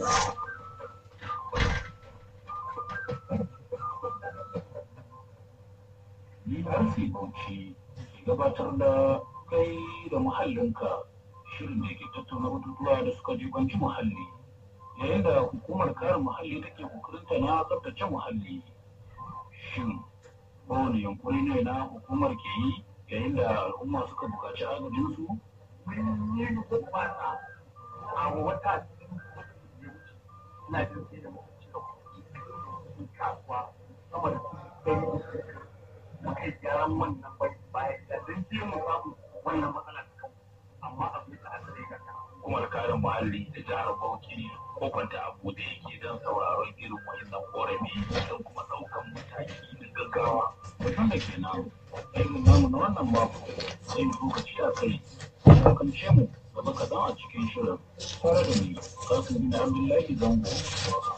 DRC Bauchi ke gabatar da kai da muhallinka shirin da ke tattauna batutuwa da suka jibanci muhalli yayin da hukumar kare muhalli take kokarinta na tsabtace muhalli shin kowane yankuri ne na hukumar ke yi yayin da al'umma suka buƙaci agajinsu mun yi gurɓata a wata na jirgin da muka cika kuɗi kasuwa sama da ɗari muka yi gyaran wannan bai bayan da don je mu samu wannan matsala ta kan amma abin da aka rika ta hukumar kare muhalli da jihar Bauchi ko kwanta abu da yake don sauraron irin wayannan korafi don kuma ɗaukan mataki na gaggawa mutum da ke nan aikin namu na wannan mako sai mu lokaci a kai ya kamce mu gaba kaɗan a cikin shirin tare da ni kasu bin abdullahi zango